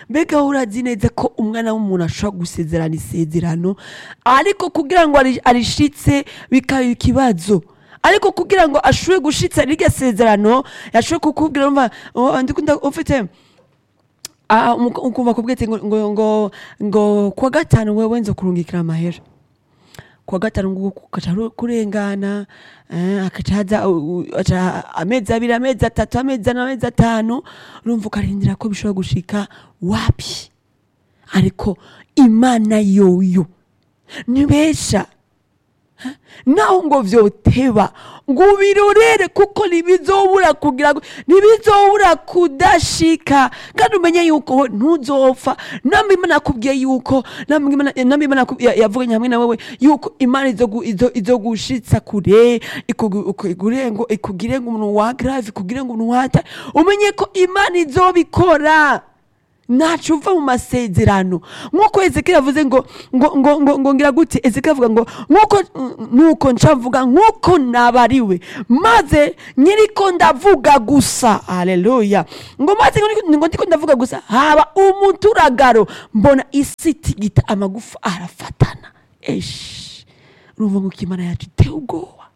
mbega urazi neza ko umwana w'umuntu ashobora gusezerana isezerano ariko kugira ngo ari- arishitse bikaba ikibazo ariko kugira ngo ashobore gushitsa rirya sezerano yashobore kukubwira umva oh, ndikunda ufite Ah, umu- ukumva kubwira ati ngo ngo ngo ngo kuwa gatanu wewe nzo kurungikira amahera kuwa gatanu ngo ukaca ru- kurengana eh, akaca haza u- u- aca amezi abiri amezi atatu amezi ane amezi atanu urumva ukarindira ko bishobora gushika wapi ariko imana yoyo ntibesha naho ngo vyoteba ngo ubirorere kuko ntibizobura kugira ngo ntibizobura kudashika kandi umenye yuko we ntuzopfa namwe imana yakubwiye yuko namwe Imana- namwe imana yaku- ya- yavuganye hamwe na wewe yuko imana izogu- izo- izogushitsa kure ikugu- ikugire ngo ikugire ngo umuntu wa grave ikugire ngo umuntu wata umenye ko imana izobikora ntacu uva mu masezerano nk'uko ezekiyeli avuze ngo ngo ngo ngo ngo ngira gute ezekiyeli avuga ngo nk'uko nk'uko ncavuga nk'uko nabariwe maze nyiriko ndavuga gusa haleluya ngo maze ngo ngo ndiko ndavuga gusa haba umuturagaro mbona isi itigita amagufa arafatana eshi urumva ngo imana yacu iteye ubwoba